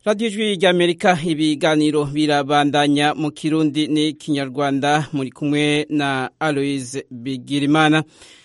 radiyo ijwi ry'amerika ibiganiro birabandanya mu kirundi n'ikinyarwanda muri kumwe na aloise bigirimana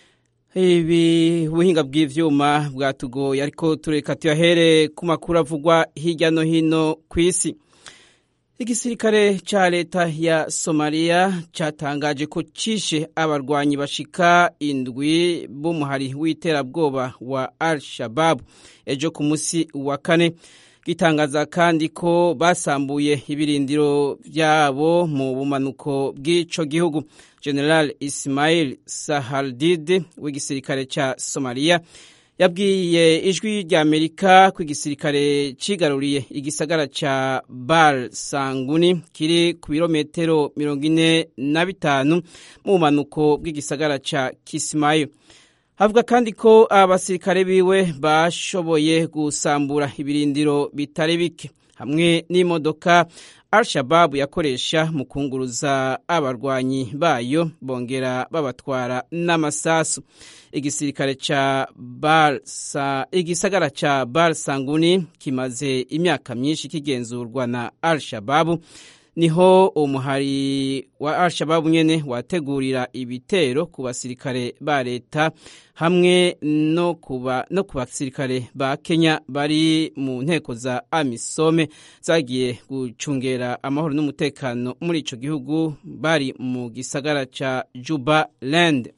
ibi buhinga bw'ivyuma bwatugoye ariko tureka tuyahere ku makuru avugwa hirya no hino ku isi igisirikare ca leta ya somaliya catangaje ko cishe abarwanyi bashika indwi b'umuhari w'iterabwoba wa al shababu ejo ku musi wa kane gitangaza kandi ko basambuye ibirindiro vyabo mu bumanuko bw'ico gihugu general ismail sahaldid w'igisirikare ca somaliya yabwiye ijwi rya amerika ko igisirikare cigaruriye igisagara ca bar sanguni kiri ku birometero mirongo ine na bitanu mu bumanuko bw'igisagara ca kisimayo avuga kandi ko abasirikare biwe bashoboye gusambura ibirindiro bitari bike hamwe n'imodoka al-shababu yakoresha mu kunguruza abarwanyi bayo bongera babatwara n'amasasu igisirikare ca barsa igisagara ca bar sanguni kimaze imyaka myinshi kigenzurwa na al-shababu niho umuhari wa al-shababu nyene wategurira ibitero ku basirikare ba leta hamwe no kuba no ku basirikare ba Kenya bari mu nteko za Amisome zagiye gucungera amahoro n'umutekano muri ico gihugu bari mu gisagara ca Juba Land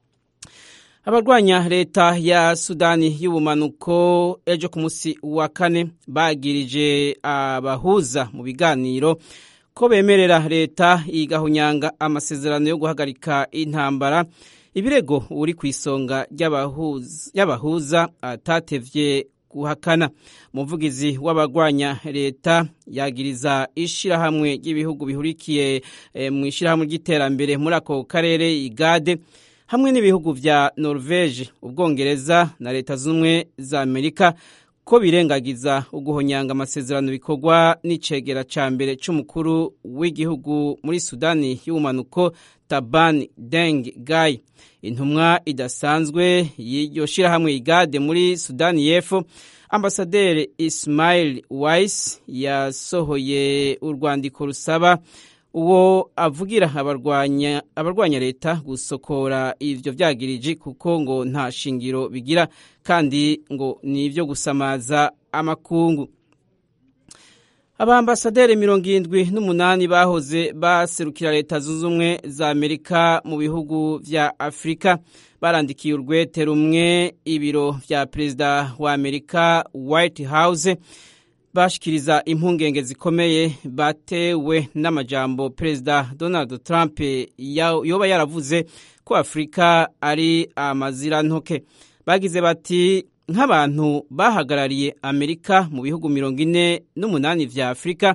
abarwanya leta ya sudani y'ubumanuko ejo ku munsi wa kane bagirije abahuza mu biganiro ko bemerera leta igahunyanga amasezerano yo guhagarika intambara ibirego uri ku isonga y'abahuza atatevye guhakana umuvugizi w'abarwanya leta yagiriza ishirahamwe ry'ibihugu bihurikiye e, mu ishirahamwe ry'iterambere muri ako karere igade hamwe n'ibihugu vya norvege ubwongereza na leta z'ubumwe za amerika ko birengagiza uguhonyanga amasezerano bikorwa n'icegera ca mbere c'umukuru w'igihugu muri sudani y'ubumanuko tabani deng gai intumwa idasanzwe y'iryo shirahamwe igade muri sudani y'epfo ambasaderi ismail wais yasohoye urwandiko rusaba uwo avugira abarwanya abarwanya leta gusokora ivyo vyagiriji kuko ngo nta shingiro bigira kandi ngo ni ivyo gusamaza amakungu abambasaderi mirongo irindwi n'umunani bahoze baserukira leta zunze ubumwe za amerika mu bihugu vya afurika barandikiye urwete rumwe ibiro vya perezida wa amerika white house bashikiriza impungenge zikomeye batewe n'amajambo perezida donald trump yoba yaravuze ko afurika ari amazirantoke bagize bati nk'abantu bahagarariye amerika mu bihugu mirongo ine n'umunani vya afurika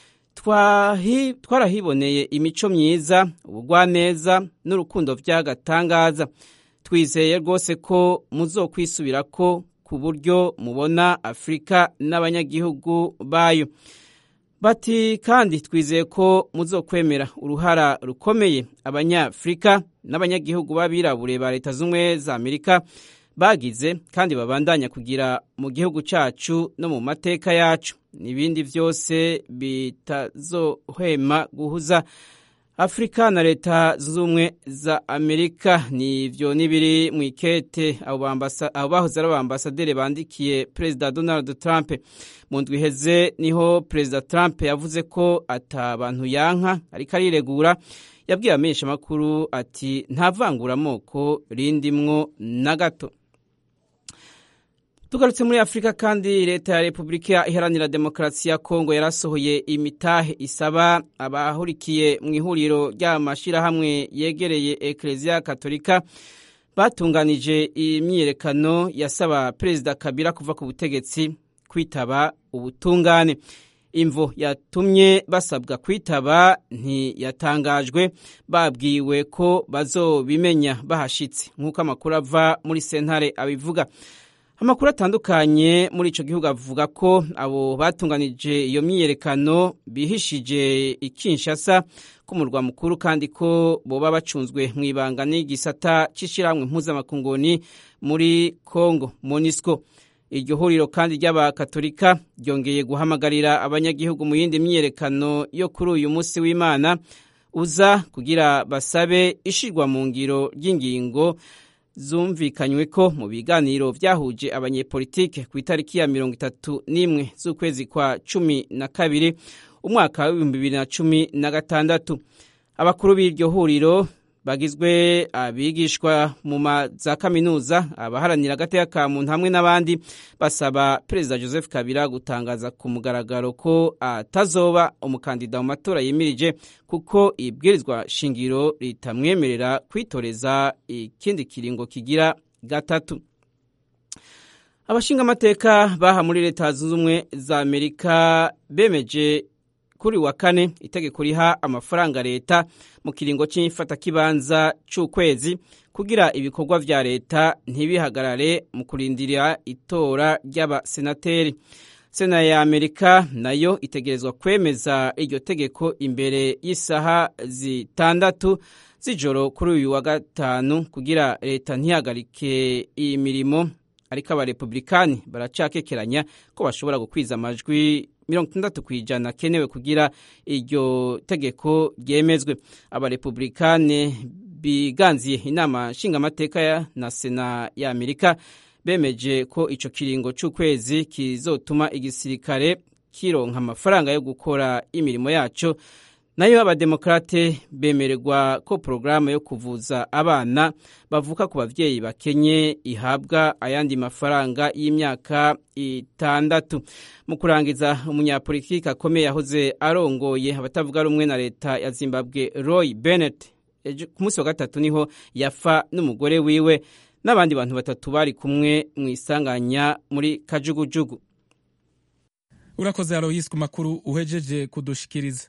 twarahiboneye imico myiza ubugwaneza n'urukundo vy'agatangaza twizeye rwose ko muzokwisubirako ku buryo mubona afurika n'abanyagihugu bayo bati kandi twizeye ko muzokwemera uruhara rukomeye abanyafurika n'abanyagihugu b'abirabure ba leta z'ubumwe za amerika bagize kandi babandanya kugira mu gihugu cyacu no mu mateka yacu n'ibindi byose bitazohwema guhuza afurika na leta zunze ubumwe za amerika nivyo nibiri mu ikete abo bahoze ari abambasaderi bandikiye perezida donald trump mu ndwi iheze niho perezida trump yavuze ko ata bantu yanka ariko ariregura yabwiye amenyesha amakuru ati nta vanguramoko rindimwo na gato tugarutse muri afurika kandi leta ya repubulika iharanira demokarasi ya kongo yarasohoye imitahe isaba abahurikiye mu ihuriro ry'amashyirahamwe yegereye ekereziya katolika batunganije imyiyerekano yasaba perezida kabila kuva ku butegetsi kwitaba ubutungane imvo yatumye basabwa kwitaba ntiyatangajwe babwiwe ko bazobimenya bahashitse nk'uko amakuru ava muri sentare abivuga amakuru atandukanye muri ico gihugu avuga ko abo batunganije iyo myiyerekano bihishije ikinshasa k'umurwa mukuru kandi ko boba bacunzwe mu ibanga n'igisata c'ishirahamwe mpuzamakunguni muri congo monisco iryo huriro kandi ry'abakatolika ryongeye guhamagarira abanyagihugu mu yindi myiyerekano yo kuri uyu munsi w'imana uza kugira basabe ishirwa mu ngiro ry'ingingo zumvikanywe ko mu biganiro byahuje abanyepolitike ku itariki ya mirongo itatu n'imwe z'ukwezi kwa cumi na kabiri umwaka w'ibihumbi bibiri na cumi na gatandatu abakuru b'iryo huriro bagizwe abigishwa mu za kaminuza abaharanira agateka ka muntu hamwe n'abandi basaba perezida joseph kabila gutangaza ku mugaragaro ko atazoba umukandida mu matora yimirije kuko ibwirizwa shingiro ritamwemerera kwitoreza ikindi kiringo kigira gatatu abashingamateka baha muri leta zunze ubumwe za amerika bemeje kuri wa kane itegeko riha amafaranga leta mu kiringo cy'ifatakibanza cy'ukwezi kugira ibikorwa vya leta ntibihagarare mu kurindira itora ry'abasenateri sena ya amerika nayo itegerezwa kwemeza iryo tegeko imbere y'isaha zitandatu z'ijoro kuri uyu wa gatanu kugira leta ntihagarike iyi mirimo ariko abarepublikani baracakekeranya ko bashobora gukwiza amajwi mirongo itandatu ku ijana akenewe kugira iryo tegeko ryemezwe abarepublikani biganziye inama nshingamateka na sena ya amerika bemeje ko ico kiringo c'ukwezi kizotuma igisirikare kironka amafaranga yo gukora imirimo yaco nayo abademokrate bemererwa ko porogaramu yo kuvuza abana bavuka ku bavyeyi bakenye ihabwa ayandi mafaranga y'imyaka itandatu mu kurangiza umunyapolitiki akomeye yahoze arongoye abatavuga rumwe na leta ya zimbabwe roy bennett ku munsi wa gatatu niho yafa n'umugore wiwe n'abandi bantu batatu bari kumwe mu isanganya muri kajugujugu urakoze aloyisi ku makuru uhejeje kudushikiriza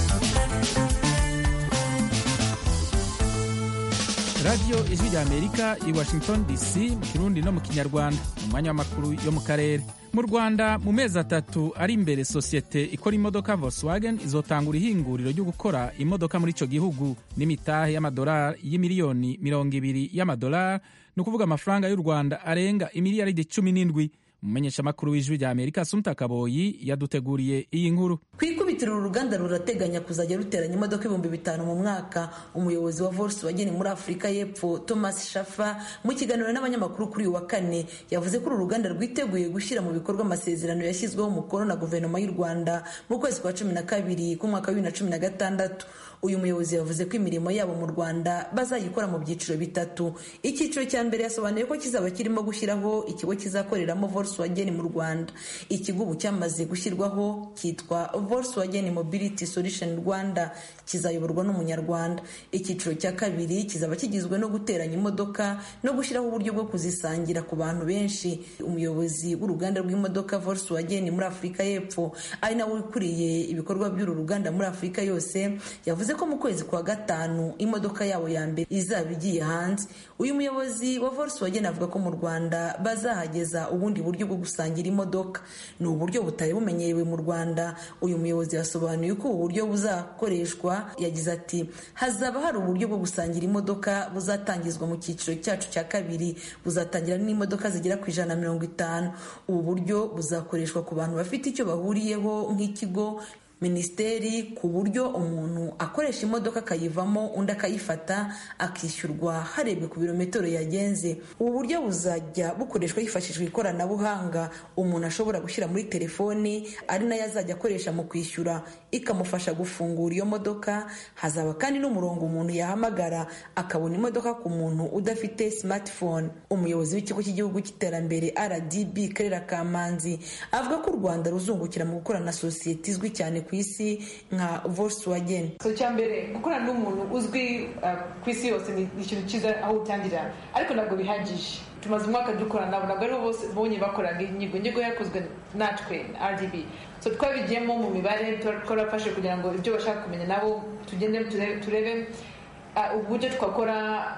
radiyo ijwi rya amerika i washington dc mu kirundi no mu kinyarwanda mu mwanya w'amakuru yo mu karere mu rwanda mu mezi atatu ari imbere sosiyete ikora imodoka volkswagen izotangura ihinguriro ryo gukora imodoka muri icyo gihugu n'imitahe y'amadolari y'imiliyoni mirongo ibiri y'amadolari ni ukuvuga amafaranga y'u rwanda arenga imiliyaridi cumi n'indwi umumenyeshamakuru w'ijwi rya amerika sumta kaboyi yaduteguriye iyi nkuru ku ikubitiro uru ruganda rurateganya kuzajya ruteranya imodoka ibihumbi bitanu mu mwaka umuyobozi wa volkswagen muri afurika y'epfo thomas shafa mu kiganiro n'abanyamakuru kuri uyu wa kane yavuze ko uru ruganda rwiteguye gushyira mu bikorwa amasezerano yashyizweho umukono na guverinoma y'u rwanda mu kwezi kwa cumi na kabiri k'umwaka wa bibiri na cumi na gatandatu uyu muyobozi yavuze ko imirimo yabo mu rwanda bazayikora mu byiciro bitatu icyiciro cya mbere yasobanuye ko kizaba kirimo gushyiraho ikigo kizakoreramo volkswagen mu rwanda ikigo ubu cyamaze gushyirwaho cyitwa volkswagen mobility solution rwanda kizayoborwa n'umunyarwanda icyiciro cya kabiri kizaba kigizwe no guteranya imodoka no gushyiraho uburyo bwo kuzisangira ku bantu benshi umuyobozi w'uruganda rw'imodoka volkswagen muri afurika y'epfo ari nawe ukuriye ibikorwa by'uru ruganda muri afurika yose yavuze ko mu kwezi kwa gatanu imodoka yabo ya mbere izaba igiye hanze uyu muyobozi wa volkswagen avuga ko mu rwanda bazahageza ubundi buryo bwo gusangira imodoka ni uburyo butari bumenyerewe mu rwanda uyu muyobozi yasobanuye ko ubu buryo buzakoreshwa yagize ati hazaba hari uburyo bwo gusangira imodoka buzatangizwa mu cyiciro cyacu cya kabiri buzatangira n'imodoka zigera ku ijana na mirongo itanu ubu buryo buzakoreshwa ku bantu bafite icyo bahuriyeho nk'ikigo minisiteri ku buryo umuntu akoresha imodoka akayivamo undi akayifata akishyurwa harebwe ku birometero yagenze ubu buryo buzajya bukoreshwa hifashishwa ikoranabuhanga umuntu ashobora gushyira muri telefoni ari nayo azajya akoresha mu kwishyura ikamufasha gufungura iyo modoka hazaba kandi n'umurongo umuntu yahamagara akabona imodoka ku muntu udafite smartphone umuyobozi w'ikigo cy'igihugu cy'iterambere rdb karera kamanzi avuga ko u rwanda ruzungukira mu gukorana na sosiyete izwi cyane ku isi nka volkswagen so cya mbere gukorana n'umuntu uzwi ku isi yose ni ikintu cyiza aho utangirira ariko ntabwo bihagije tumaze umwaka dukorana nabo ntabwo aribo bose bonye bakoraga inyigo inyigo yakozwe natwe rdb so twabigiyemo mu mibare twarafashe kugira ngo ibyo bashaka kumenya nabo tugende turebe uburyo twakora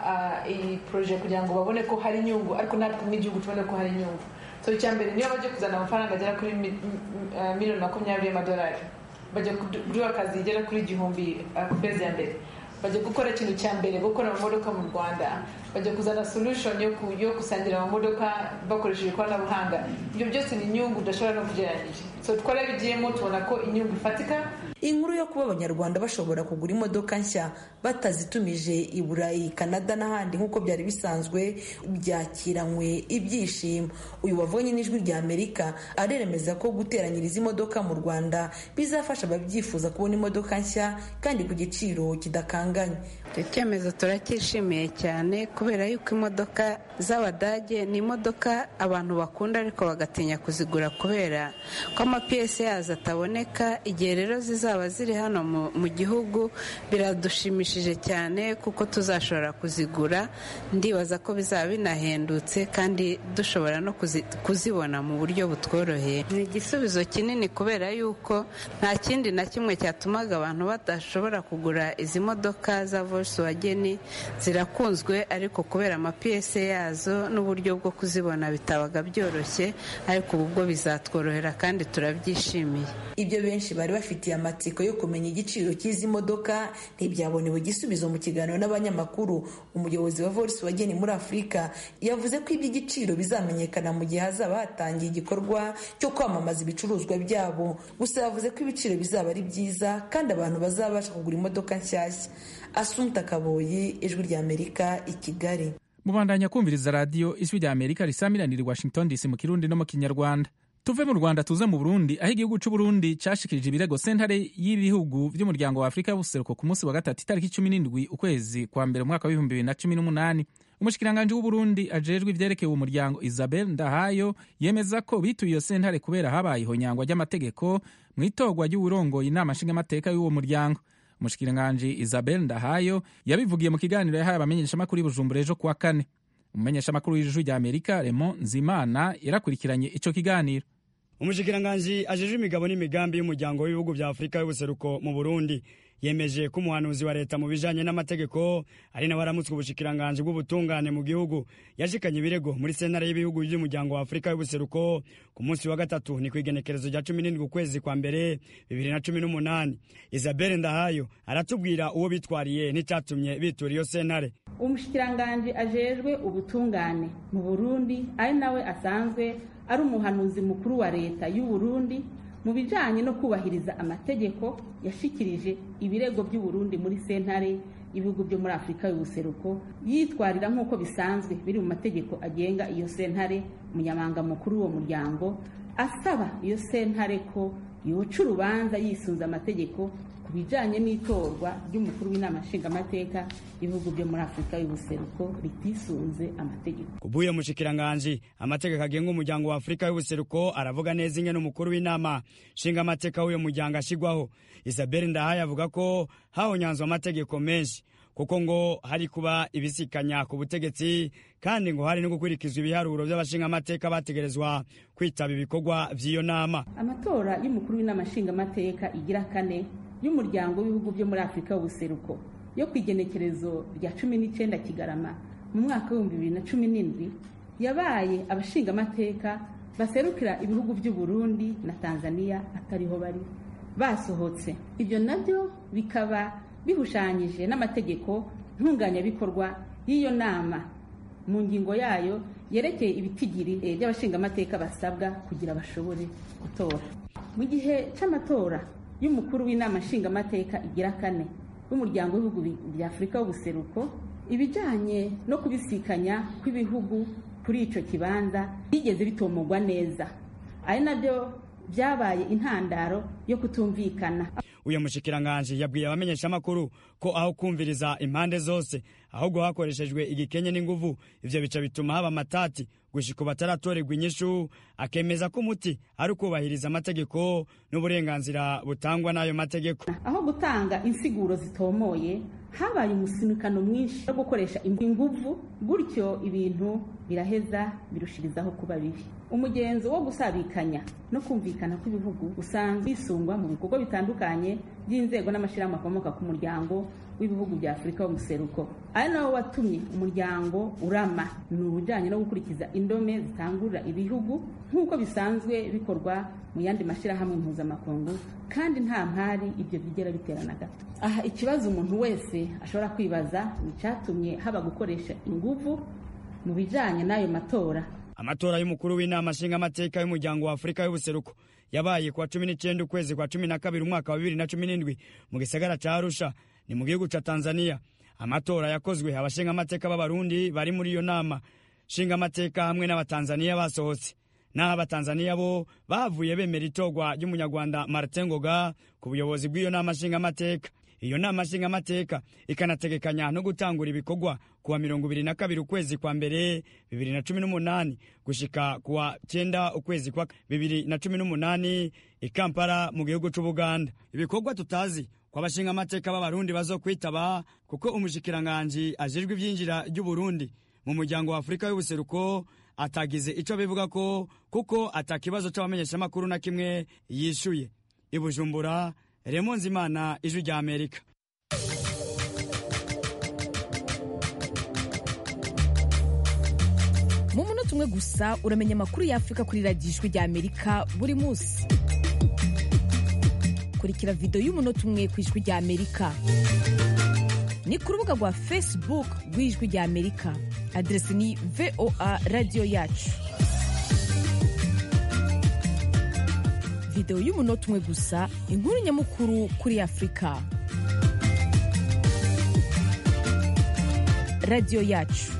iyi poroje kugira ngo babone ko hari inyungu ariko natwe nk'igihugu tubone ko hari inyungu so icya mbere niyo bajya kuzana amafaranga agera kuri miliyoni makumyabiri y'amadolari bajya kuduha akazi igera kuri igihumbi ku kwezi ya mbere bajya gukora ikintu cya mbere gukora amamodoka mu rwanda bajya kuzana solution yo, ku, yo gusangira amamodoka bakoresheje ikoranabuhanga ibyo byose ni inyungu udashobora no kugereranyije so twarabigiyemo tubona ko inyungu ifatika inkuru yo kuba abanyarwanda bashobora kugura imodoka nshya batazitumije i burayi kanada n'ahandi nk'uko byari bisanzwe byakiranywe ibyishimo uyu wavunye n'ijwi rya amerika aremeza ko guteranyiriza imodoka mu rwanda bizafasha ababyifuza kubona imodoka nshya kandi ku giciro kidakanganye icyo cyemezo turacyishimiye cyane kubera yuko imodoka z'abadage ni imodoka abantu bakunda ariko bagatinya kuzigura kubera ko amapiyesi yazo ataboneka igihe rero zizaba ziri hano mu gihugu biradushimishije cyane kuko tuzashobora kuzigura ndibaza ko bizaba binahendutse kandi dushobora no kuzibona mu buryo butworoheye ni igisubizo kinini kubera yuko nta kindi na kimwe cyatumaga abantu badashobora kugura izi modoka za volkswagen zirakunzwe ariko kubera amapiyese yazo n'uburyo bwo kuzibona bitabaga byoroshye ariko ubu bwo bizatworohera kandi turabyishimiye ibyo benshi bari bafitiye amatsiko yo kumenya igiciro cy'izi modoka ntibyabonewe igisubizo mu kiganiro n'abanyamakuru umuyobozi wa volkswagen muri afurika yavuze ko iby'igiciro bizamenyekana mu gihe hazaba hatangiye igikorwa cyo kwamamaza ibicuruzwa byabo gusa yavuze ko ibiciro bizaba ari byiza kandi abantu bazabasha kugura imodoka nshyashya asunta kaboyi ijwi rya amerika i kigali mubandanya kumviriza radiyo ijwi rya amerika risamiranira i washington dc mu kirundi no mu kinyarwanda tuve mu rwanda tuze mu burundi aho igihugu cy'u burundi cyashikirije ibirego sentare y'ibihugu by'umuryango wa afurika y'ubuseruko ku munsi wa gatatu itariki cumi n'indwi ukwezi kwa mbere umwaka w'ibihumbi bibiri na cumi n'umunani umushikiranganji w'uburundi ajejwe ivyerekeye uwo muryango isabel ndahayo yemeza ko bituye iyo sentare kubera habaye ihonyangwa ry'amategeko mu itorwa ry'uwurongoye inama nshingamateka y'uwo muryango umushikiranganji isabel ndahayo yabivugiye mu kiganiro yahaye abamenyeshamakuru i bujumbura ejo kuwa kane umumenyeshamakuru w'ijuru rya amerika remo nzimana yarakurikiranye ico kiganiro umushikiranganji ajejwe imigabo n'imigambi y'umuryango w'ibihugu vya afurika y'ubuseruko mu burundi yemeje ko umuhanuzi wa leta mu bijanye n'amategeko ari nawe aramutswe ubushikiranganji bw'ubutungane mu gihugu yashikanye ibirego muri sentare y'ibihugu by'umuryango wa afurika y'ubuseruko ku munsi wa gatatu ni kw'igenekerezo rya cumi n'indwi ukwezi kwa mbere bibiri na cumi n'umunani isabelle ndahayo aratubwira uwo bitwariye n'icyatumye bitura iyo sentare umushikiranganji ajejwe ubutungane mu burundi ari nawe asanzwe ari umuhanuzi mukuru wa leta y'u Burundi mu bijanye no kubahiriza amategeko yashikirije ibirego by'u Burundi muri sentare ibihugu byo muri Afurika y'ubuseruko yitwarira nk'uko bisanzwe biri mu mategeko agenga iyo sentare umunyamanga mukuru w'uwo muryango asaba iyo sentare ko yoca urubanza yisunze amategeko ku bijanye n'itorwa ry'umukuru w'inama nshingamateka ibihugu byo muri afurika y'ubuseruko ritisunze amategeko kubuye mushikiranganji amategeko agenga umuryango wa afurika y'ubuseruko aravuga neza ingene umukuru w'inama nshingamateka w'uyo muryango ashigwaho isabelle ndahaye avuga ko hahonyanzwe amategeko menshi kuko ngo hari kuba ibisikanya ku butegetsi kandi ngo hari no gukurikizwa ibiharuro by'abashingamateka bategerezwa kwitaba ibikorwa by'iyo nama amatora y'umukuru w'inama nshingamateka igira kane y'umuryango w'ibihugu byo muri afurika y'ubuseruko yo ku igenekerezo rya cumi n'icyenda kigarama mu mwaka w'ibihumbi bibiri na cumi n'indwi yabaye abashingamateka baserukira ibihugu by'u Burundi na tanzania atariho bari basohotse ibyo nabyo bikaba bihushanyije n'amategeko ntunganyabikorwa y'iyo nama mu ngingo yayo yerekeye ibitigiri by'abashingamateka basabwa kugira bashobore gutora mu gihe cy'amatora y'umukuru w'inama nshingamateka igira kane w'umuryango w'ibihugu bya afurika y'ubuseruko ibijyanye no kubisikanya kw'ibihugu kuri icyo kibanza bigeze bitomogwa neza ari nabyo byabaye intandaro yo kutumvikana uyu mushikiranganji yabwiye abamenyeshamakuru ko aho kumviriza impande zose ahubwo hakoreshejwe igikenye n'inguvu ivyo bica bituma haba amatati gushika bataratorerwa inyishu akemeza ko umuti ari ukubahiriza amategeko n'uburenganzira butangwa n'ayo mategeko aho gutanga insiguro zitomoye habaye umusinikano mwinshi wo gukoresha inguvu gutyo ibintu biraheza birushirizaho kuba bibi umugenzo wo gusabikanya no kumvikana kw'ibihugu usanzwe wisungwa mu bikorwa bitandukanye by'inzego n'amashyirahamwe akomoka ku muryango w'ibihugu bya afurika y'umuseruko ari nawo watumye umuryango urama ni ubujyanye no gukurikiza indome zitangurira ibihugu nk'uko bisanzwe bikorwa mu yandi mashyirahamwe mpuzamakungu kandi nta mpari ibyo bigera biterana gato aha ikibazo umuntu wese ashobora kwibaza ni icyatumye haba gukoresha ingufu mu bijyanye n'ayo matora amatora y'umukuru w'inama nshingamateka y'umuryango wa afurika y'ubuseruko yabaye kuwa cumi n'icyenda ukwezi kwa cumi na kabiri umwaka wa bibiri na cumi n'indwi mu gisagara ca arusha ni mu gihugu ca tanzania amatora yakozwe abashingamateka b'abarundi bari muri iyo nama nshingamateka hamwe n'abatanzaniya basohotse naho abatanzaniya bo bavuye bemera itorwa ry'umunyarwanda martin ngoga ku buyobozi bw'iyo nama nshingamateka iyo nama nshingamateka ikanategekanya no gutangura ibikorwa kuwa mirongo ibiri na kabiri ukwezi kwa mbere bibiri na cumi n'umunani gushika kuwa cyenda ukwezi kwa bibiri na cumi n'umunani i kampala mu gihugu c'ubuganda ibikorwa tutazi kwa bashingamateka b'abarundi bazokwitaba kuko umushikiranganji ajejwe ivyinjira ry'uburundi mu muryango wa afurika y'ubuseruko atagize ico bivuga ko kuko atakibazo c'abamenyeshamakuru na kimwe yishuye i bujumbura remo nzimana ijwi rya amerika mu munota umwe gusa uramenya amakuru y'afurika kuri radiyo ijwi rya amerika buri munsi kurikira videwo y'umunota umwe ku ijwi rya amerika ni ku rubuga rwa facebook rw'ijwi rya amerika aderesi ni voa radiyo yacu videwo y'umunota umwe gusa inkuru nyamukuru kuri afurika radiyo yacu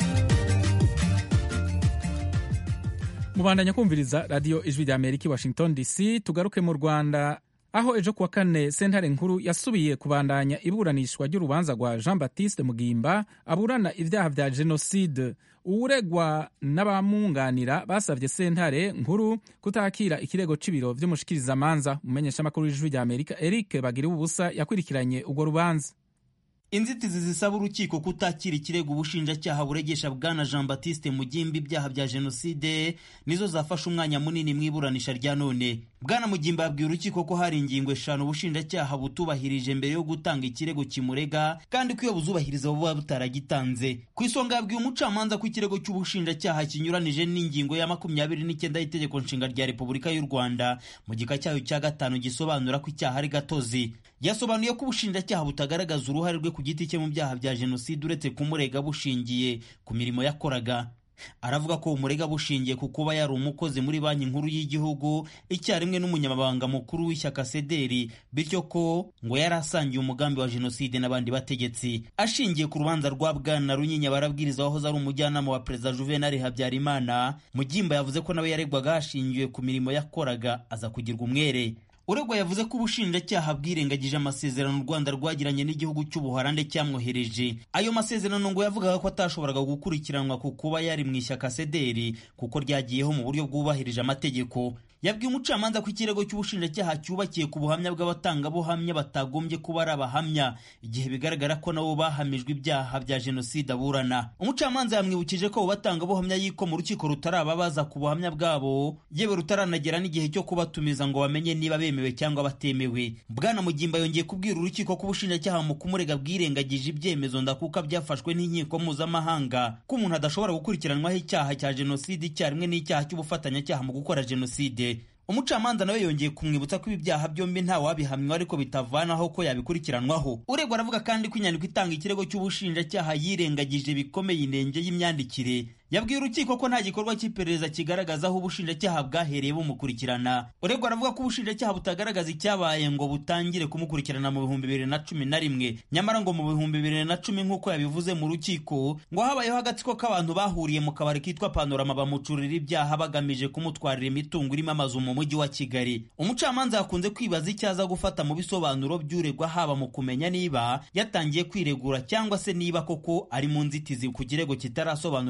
mubandanya kumviriza radiyo ijwi rya amerika i washington dc tugaruke mu rwanda aho ejo kuwa kane sentare nkuru yasubiye kubandanya iburanishwa ry'urubanza rwa jean baptiste mugimba aburana ibyaha vya jenoside uwuregwa n'abamwunganira basavye sentare nkuru kutakira ikirego c'ibiro vy'umushikirizamanza umumenyeshamakuru w'ijwi rya amerika eric bagiriwe ubusa yakurikiranye urwo rubanza inzitizi zisaba urukiko kutakira ikirego ubushinjacyaha buregesha bwana jean baptiste mugimba ibyaha bya jenoside nizo zafashe umwanya munini mu iburanisha rya none bwana mugimba yabwiye urukiko ko hari ingingo eshanu ubushinjacyaha butubahirije mbere yo gutanga ikirego kimurega kandi ko iyo buzubahiriza buba butaragitanze ku isonga yabwiye umucamanza ko ikirego cy'ubushinjacyaha kinyuranije n'ingingo ya makumyabiri n'icyenda y'itegeko nshinga rya repubulika y'u rwanda mu gika cyayo cya gatanu gisobanura ko icyaha ari gatozi yasobanuye ko ubushinjacyaha butagaragaza uruhare rwe ku giti cye mu byaha bya jenoside uretse kumurega bushingiye ku mirimo yakoraga aravuga ko umurega bushingiye ku kuba yari umukozi muri banki nkuru y'igihugu icyarimwe n'umunyamabanga mukuru w'ishyaka sederi bityo ko ngo yari asangiye umugambi wa jenoside n'abandi bategetsi ashingiye ku rubanza rwa bwana runyinya barabwiriza wahoze ari umujyanama wa perezida juvenal habyarimana mugimba yavuze ko nawe yaregwaga hashingiwe ku mirimo yakoraga aza kugirwa umwere uregwa yavuze ko ubushinjacyaha bwirengagije amasezerano u rwanda rwagiranye n'igihugu cy'ubuholande cyamwohereje ayo masezerano ngo yavugaga ko atashoboraga gukurikiranwa ku kuba yari mu ishyaka sederi kuko ryagiyeho mu buryo bwubahirije amategeko yabwiye umucamanza ko ikirego cy'ubushinjacyaha cyubakiye ku buhamya bw'abatangabuhamya batagombye kuba ari abahamya igihe bigaragara ko nabo bahamijwe ibyaha bya jenoside aburana umucamanza yamwibukije ko abo batangabuhamya yiko mu rukiko rutarababaza ku buhamya bwabo yewe rutaranagera n'igihe cyo kubatumiza ngo bamenye niba bemewe cyangwa batemewe bwana mugimba yongeye kubwira urukiko ko ubushinjacyaha mu kumurega bwirengagije ibyemezo ndakuka byafashwe n'inkiko mpuzamahanga ko umuntu adashobora gukurikiranwaho icyaha cya jenoside icyarimwe n'icyaha cy'ubufatanyacyaha mu gukora jenoside umucamanza nawe yongeye kumwibutsa ko ibi byaha byombi nta wabihamywa ariko bitavanaho ko yabikurikiranwaho uregwa aravuga kandi ko inyandiko itanga ikirego cy'ubushinjacyaha yirengagije bikomeye inenge y'imyandikire yabwiye urukiko ko nta gikorwa cy'iperereza kigaragaza aho ubushinjacyaha bwahereye bumukurikirana uregwa aravuga ko ubushinjacyaha butagaragaza icyabaye ngo butangire kumukurikirana mu bihumbi bibiri na cumi na rimwe nyamara ngo mu bihumbi bibiri na cumi nk'uko yabivuze mu rukiko ngo habayeho agatsiko k'abantu bahuriye mu kabari kitwa panorama bamucurira ibyaha bagamije kumutwarira imitungo irimo amazu mu mujyi wa kigali umucamanza yakunze kwibaza icyo aza gufata mu bisobanuro by'uregwa haba mu kumenya niba yatangiye kwiregura cyangwa se niba koko ari mu nzitizi ku kirego kitarasobanurwa n'ubushinjacyaha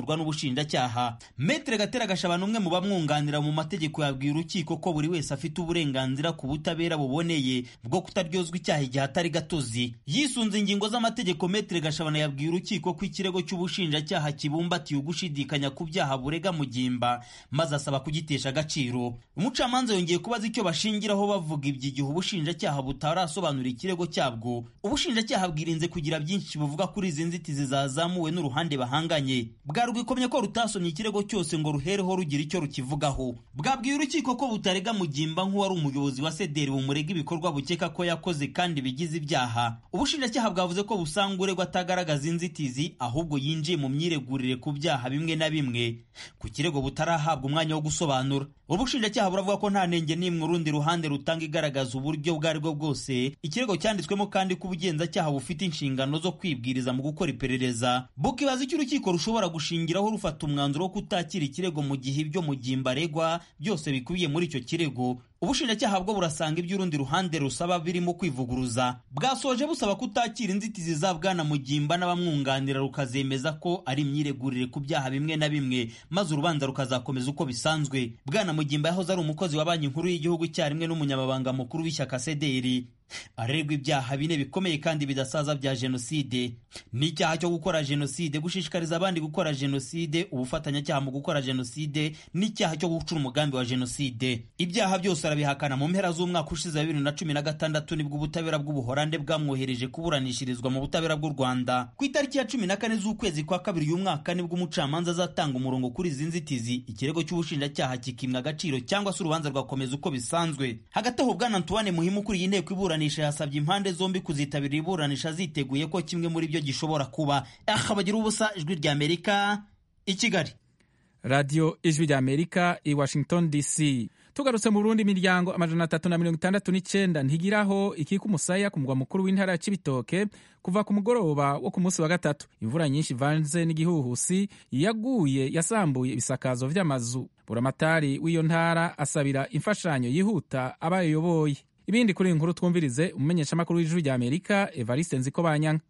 ubushinjacyaha metere gatera gashabana umwe mu bamwunganira mu mategeko yabwiye urukiko ko buri wese afite uburenganzira ku butabera buboneye bwo kutaryozwa icyaha igihe atari gatozi yisunze ingingo z'amategeko metere gashabana yabwiye urukiko ko ikirego cy'ubushinjacyaha kibumbatiye ugushidikanya ku byaha burega mugimba maze asaba kugitesha agaciro umucamanza yongeye kubaza icyo bashingiraho bavuga iby'igihe ubushinjacyaha butarasobanura ikirego cyabwo ubushinjacyaha bwirinze kugira byinshi buvuga kuri izi nzitizi zazamuwe n'uruhande bahanganye bwarwikomye ko rutasomye ikirego cyose ngo ruhereho rugira icyo rukivugaho bwabwiye urukiko ko butarega mugimba nk'uwari umuyobozi wa sederi bumurega ibikorwa bukeka ko yakoze kandi bigize ibyaha ubushinjacyaha bwavuze ko busanga uregwa atagaragaza inzitizi ahubwo yinjiye mu myiregurire ku byaha bimwe na bimwe ku kirego butarahabwa umwanya wo gusobanura ubushinjacyaha buravuga ko nta nenge n'imwe urundi ruhande rutanga igaragaza uburyo ubwo ari bwo bwose ikirego cyanditswemo kandi ko ubugenzacyaha bufite inshingano zo kwibwiriza mu gukora iperereza bukibaza icyo urukiko rushobora gushingiraho rufata umwanzuro wo kutakira ikirego mu gihe ibyo mugimba aregwa byose bikubiye muri icyo kirego ubushinjacyaha bwo burasanga ibyo urundi ruhande rusaba birimo kwivuguruza bwasoje busaba kutakira inzitizi za bwana mugimba n'abamwunganira rukazemeza ko ari imyiregurire ku byaha bimwe na bimwe maze urubanza rukazakomeza uko bisanzwe bwana mugimba yahoze ari umukozi wa banki nkuru y'igihugu icyarimwe n'umunyamabanga mukuru w'ishyaka sederi arerwa ibyaha bine bikomeye kandi bidasaza bya jenoside n'icyaha cyo gukora jenoside gushishikariza abandi gukora jenoside ubufatanyacyaha mu gukora jenoside n'icyaha cyo gucura umugambi wa jenoside ibyaha byose arabihakana mu mpera z'umwaka ushize wa bibiri na cumi na gatandatu nibwo ubutabera bw'ubuhorande bwamwohereje kuburanishirizwa mu butabera bw'u rwanda ku itariki ya cumi na kane z'ukwezi kwa kabiri uyu mwaka nibwo umucamanza azatanga umurongo kuri izi nzitizi ikirego cy'ubushinjacyaha kikimwa agaciro cyangwa se urubanza rwakomeza uko bisanzwe hagati aho bwana antoine muhimu ukuriye inteko iburanisha yasabye impande zombi kuzitabira iburanisha ziteguye ko kimwe muri byo gishobora kuba aha bagira ubusa ijwi rya amerika i kigali radiyo ijwi rya amerika i washington dc tugarutse mu burundi imiryango amajana atatu na mirongo itandatu n'icyenda ntigiraho ikika umusaya ku mugwa mukuru w'intara ya cibitoke kuva ku mugoroba wo ku munsi wa gatatu imvura nyinshi ivanze n'igihuhusi yaguye yasambuye ibisakazo vy'amazu buramatari w'iyo ntara asabira imfashanyo yihuta abayoboye ibindi kuri iyi nkuru twumvirize umumenyeshamakuru w'ijwi rya amerika evariste nziko banyanga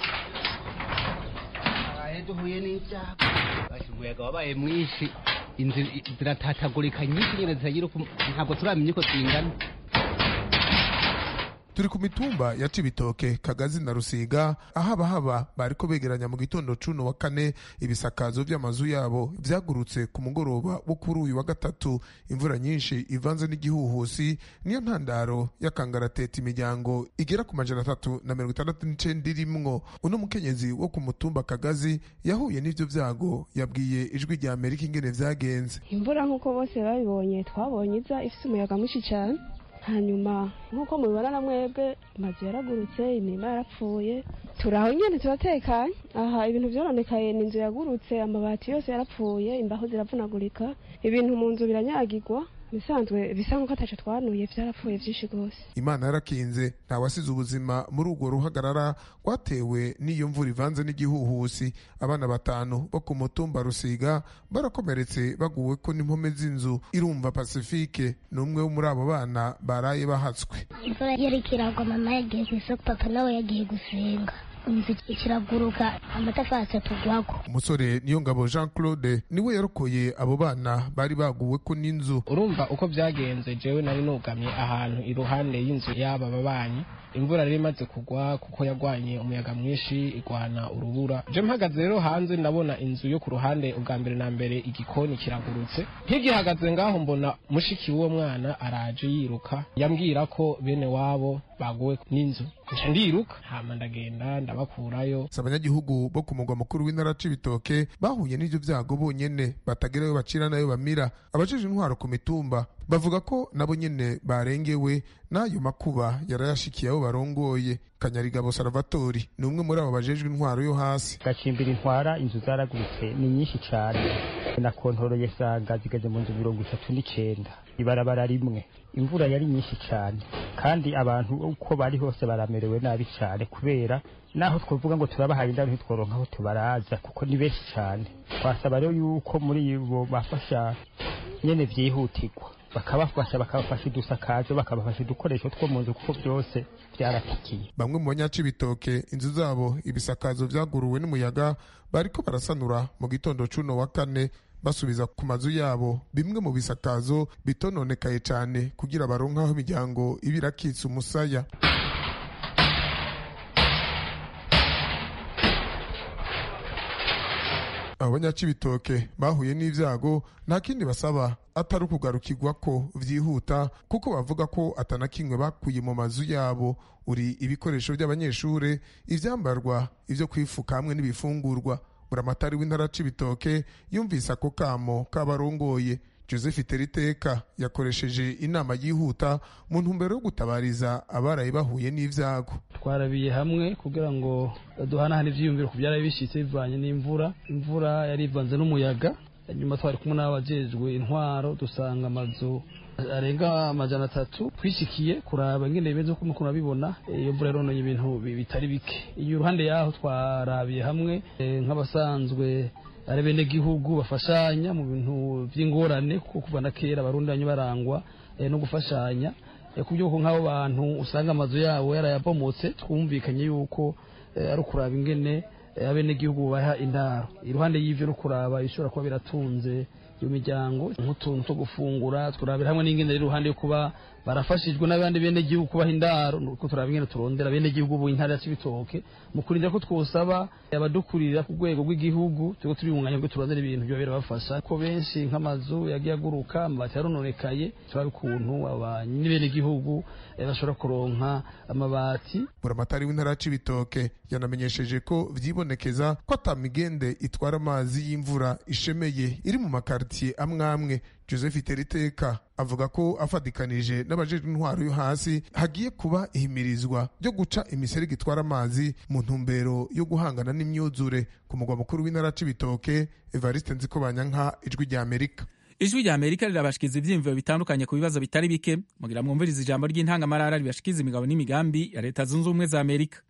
duhuye n'ibyago umuyaga wabaye mwinshi inzu ziratatagurika nyinshi nyine zitagira ntabwo turamenya uko zingana turi ku mitumba ya cibitoke kagazi na rusiga aho abahaba bariko begeranya mu gitondo cuno wa kane ibisakazo vy'amazu yabo vyagurutse ku mugoroba wo kuri uyu wa gatatu imvura nyinshi ivanze n'igihuhusi niyo ntandaro y'akangarateta imiryango igera ku majana atatu na mirongo itandatu n'icenda irimwo uno mukenyezi wo ku mutumba kagazi yahuye n'ivyo vyago yabwiye ijwi rya amerika ingene vyagenze imvura nk'uko bose babibonye twabonye iza ifise umuyaga mwinshi cane hanyuma nk'uko mubibona na mwebwe amazu yaragurutse imirima yarapfuye turaho nyine turatekanye aha ibintu byoronekaye ni inzu yagurutse amabati yose yarapfuye imbaho ziravunagurika ibintu mu nzu biranyagirwa bisanzwe bisa nk'uko ataco twanuye vyarapfuye vyinshi rwose imana yarakinze ntawasize ubuzima muri urwo ruhagarara rwatewe n'iyo mvura ivanze n'igihuhusi abana batanu bo ku mutumba rusiga barakomeretse baguweko n'impome z'inzu irumva pasifike ni umwe wo muri abo bana baraye bahatswe imvura yariko iragwa mama yagiye kw'isoko papa nawe yagiye gusenga inzu kiraguruka amatafari atugwako umusore niyo ngabo jean claude niwe yarokoye abo bana bari baguweko n'inzu urumva uko byagenze jewe nari nugamye ahantu iruhande y'inzu y'aba babanyi imvura rero imaze kugwa kuko yagwanye umuyaga mwinshi igwana urubura je mpagaze rero hanze ndabona inzu yo ku ruhande ubwa mbere na mbere igikoni kiragurutse nkigihagaze ngaho mbona mushiki w'uwo mwana araje yiruka yambwira ko bene wabo baguwe n'inzu nca ndiruka hama ndagenda ndabakurayo si abanyagihugu bo ku mugwa mukuru w'intara c'ibitoke bahuye n'ivyo vyago bonyene batagerayo bacira nayo bamira abajeje intwaro ku mitumba bavuga ko nabo nyene barengewe n'ayo makuba yarayashikiye abo barongoye kanyarigabo salvatori ni umwe muri abo bajejwe intwaro yo hasi gacimbira intwara inzu zaragurutse ni nyinshi cane na kontoroye sanga zigeze mu nzu mirongo itatu n'icenda ibarabara rimwe imvura yari nyinshi cane kandi abantu uko bari hose baramerewe nabi cane kubera naho twavuga ngo turabahaye indaro ntitworonka aho tubaraza kuko ni benshi cane twasaba rero yuko muri bo bafasha nyene vyihutirwa bakabafasha bakabafasha udusakazo bakabafasha udukoresho two mu nzu kuko byose byaratikiye bamwe mu banyacibitoke inzu zabo ibisakazo vyaguruwe n'umuyaga bariko barasanura mu gitondo cuno wa kane basubiza ku mazu yabo bimwe mu bisakazo bitononekaye cyane kugira baronke aho imiryango iba irakitse umusaya abo banyacibitoke bahuye n'ivyago nta kindi basaba atari ukugarukirwa ko vyihuta kuko bavuga ko atanakimwe bakuye mu mazu yabo uri ibikoresho by'abanyeshure ivyambarwa ivyo kwifuka hamwe n'ibifungurwa buramatari w'intara c'ibitoke yumvise ako kamo k'abarongoye joseph teriteka yakoresheje inama yihuta mu ntumbero yo gutabariza abaraye bahuye n'ivyago twarabiye hamwe kugira ngo duhanahane ivyiyumviro ku byaraye bishitse bivanye n'imvura imvura yari ivanze n'umuyaga nyuma twari kumwe n'abajejwe intwaro dusanga amazu arenga amajana atatu twishikiye kuraba ingene bimeze uko mukuru abibona iyo mvura yarononye ibintu bitari bike iyo uruhande yaho twarabiye hamwe nk'abasanzwe ari bene gihugu bafashanya mu bintu by'ingorane kuko kuva na kera abarundi banyu barangwa no gufashanya ku by'uko nk'abo bantu usanga amazu yabo yarayabomotse twumvikanye yuko ari ukuraba ingene abenegihugu baha indaro iruhande y'ivyo no kuraba bishobora kuba biratunze iyo miryango nk'utuntu two gufungura turabira hamwe n'ingene rero iruhande yo kuba barafashijwe n'abandi bene gihugu kubaha indaro nuko turaba ingene turondera bene gihugu bu intara ya Cibitoke mu kurinda ko twosaba abadukurira ku rwego rw'igihugu tuko turi mu mwanya bwo turondera ibintu byo birabafasha ko benshi nk'amazu yagiye aguruka amabati yarononekaye turabe ukuntu abanyi bene gihugu bashobora kuronka amabati buramatari w'intara ya Cibitoke yanamenyesheje ko vyibonekeza ko atamigende itwara amazi y'imvura ishemeye iri mu makartier amwe amwe joseph teriteka avuga ko afatikanije n'abajejwe intwaro yo hasi hagiye kuba ihimirizwa ryo guca imiserege itwara amazi mu ntumbero yo guhangana n'imyuzure ku mugwa mukuru w'intara c'ibitoke evariste nzikobanyanka ijwi rya amerika ijwi rya amerika rirabashikiza ivyiyumviro bitandukanye ku bibazo bitari bike mugira mwumviriza ijambo ry'intangamarara ribashikiza imigabo n'imigambi ya leta zunze ubumwe za amerika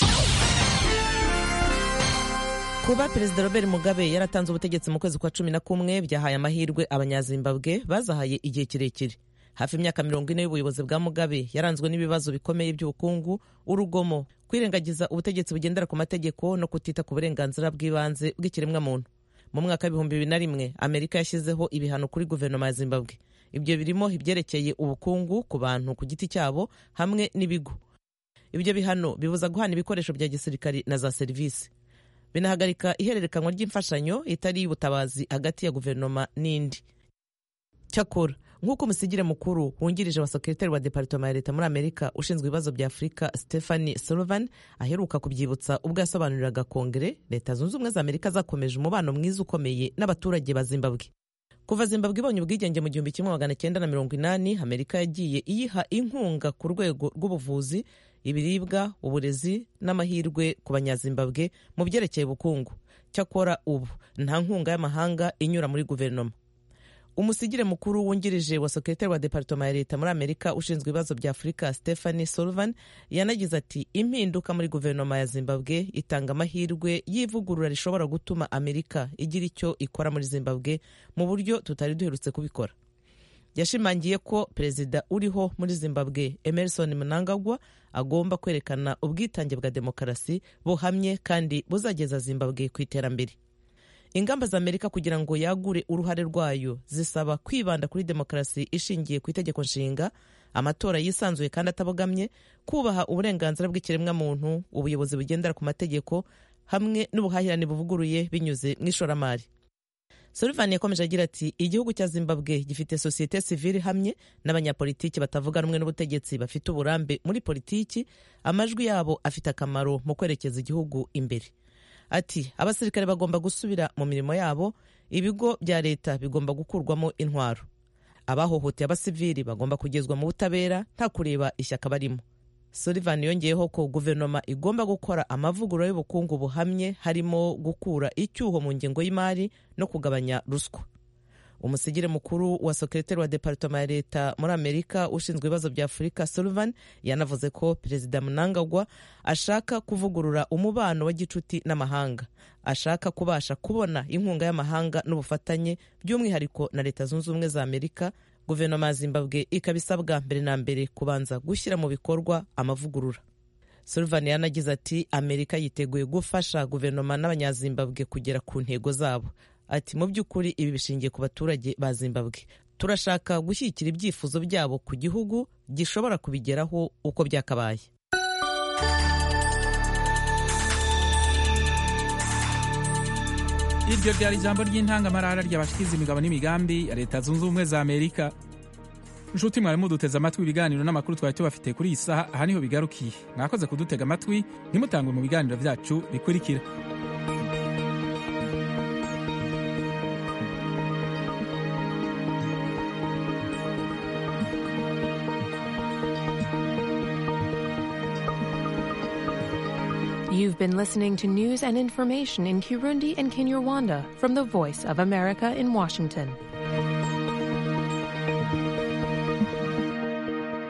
kuba perezida robert mugabe yaratanze ubutegetsi mu kwezi kwa cumi na kumwe byahaye amahirwe abanyazimbabwe bazahaye igihe kirekire hafi imyaka mirongo ine y'ubuyobozi bwa mugabe yaranzwe n'ibibazo bikomeye by'ubukungu urugomo kwirengagiza ubutegetsi bugendera ku mategeko no kutita ku burenganzira bw'ibanze bw'ikiremwamuntu mu mwaka w'ibihumbi bibiri na rimwe amerika yashyizeho ibihano kuri guverinoma ya zimbabwe ibyo birimo ibyerekeye ubukungu ku bantu ku giti cyabo hamwe n'ibigo ibyo bihano bibuza guhana ibikoresho bya gisirikari na za serivisi binahagarika ihererekanwa ry'imfashanyo itari iy'ubutabazi hagati ya guverinoma n'indi cyakora nk'uko umusigire mukuru wungirije wa sekretari wa departoma ya leta muri amerika ushinzwe ibibazo bya afurika stephanie sullivan aheruka kubyibutsa ubwo yasobanuriraga kongere leta zunze ubumwe za amerika zakomeje umubano mwiza ukomeye n'abaturage ba zimbabwe kuva zimbabwe ibonye ubwigenge mu gihumbi kimwe magana cyenda na mirongo inani amerika yagiye iyiha inkunga ku rwego rw'ubuvuzi ibiribwa uburezi n'amahirwe ku banyazimbabwe mu byerekeye ubukungu cyakora ubu nta nkunga y'amahanga inyura muri guverinoma umusigire mukuru wungirije wa sekretari wa departoma ya leta muri amerika ushinzwe ibibazo bya afurika stephanie sullivan yanagize ati impinduka muri guverinoma ya zimbabwe itanga amahirwe y'ivugurura rishobora gutuma amerika igira icyo ikora muri zimbabwe mu buryo tutari duherutse kubikora yashimangiye ko perezida uriho muri zimbabwe emerson mnangagwa agomba kwerekana ubwitange bwa demokarasi buhamye kandi buzageza zimbabwe ku iterambere ingamba za amerika kugira ngo yagure uruhare rwayo zisaba kwibanda kuri demokarasi ishingiye ku itegeko nshinga amatora yisanzuye kandi atabogamye kubaha uburenganzira bw'ikiremwamuntu ubuyobozi bugendera ku mategeko hamwe n'ubuhahirane buvuguruye binyuze mu ishoramari Sullivan yakomeje agira ati igihugu cya zimbabwe gifite sosiyete sivile hamwe n'abanyapolitiki batavuga rumwe n'ubutegetsi bafite uburambe muri politiki amajwi yabo afite akamaro mu kwerekeza igihugu imbere ati abasirikare bagomba gusubira mu mirimo yabo ibigo bya leta bigomba gukurwamo intwaro abahohoteye abasivili bagomba kugezwa mu butabera nta kureba ishyaka barimo Sullivan yongeyeho ko guverinoma igomba gukora amavugurura y'ubukungu buhamye harimo gukura icyuho mu ngengo y'imari no kugabanya ruswa umusigire mukuru wa sekretari wa departoma ya leta muri amerika ushinzwe ibibazo bya afurika sullivan yanavuze ko perezida mnangagwa ashaka kuvugurura umubano wa gicuti n'amahanga ashaka kubasha kubona inkunga y'amahanga n'ubufatanye by'umwihariko na leta zunze ubumwe za amerika guverinoma ya zimbabwe ikaba isabwa mbere na mbere kubanza gushyira mu bikorwa amavugurura sullivan yanagize ati amerika yiteguye gufasha guverinoma n'abanyazimbabwe kugera ku ntego zabo ati mu by'ukuri ibi bishingiye ku baturage ba zimbabwe turashaka gushyigikira ibyifuzo byabo ku gihugu gishobora kubigeraho uko byakabaye iryo ryari ijambo ry'intangamarara ry'abashikiza imigabo n'imigambi ya leta zunze ubumwe za amerika nshuti mwari muduteze amatwi ibiganiro n'amakuru twari tubafite kuri iyi saha aha niho bigarukiye mwakoze kudutega amatwi ntimutangwe mu biganiro byacu bikurikira You've been listening to news and information in Kirundi and Kinyarwanda from the Voice of America in Washington.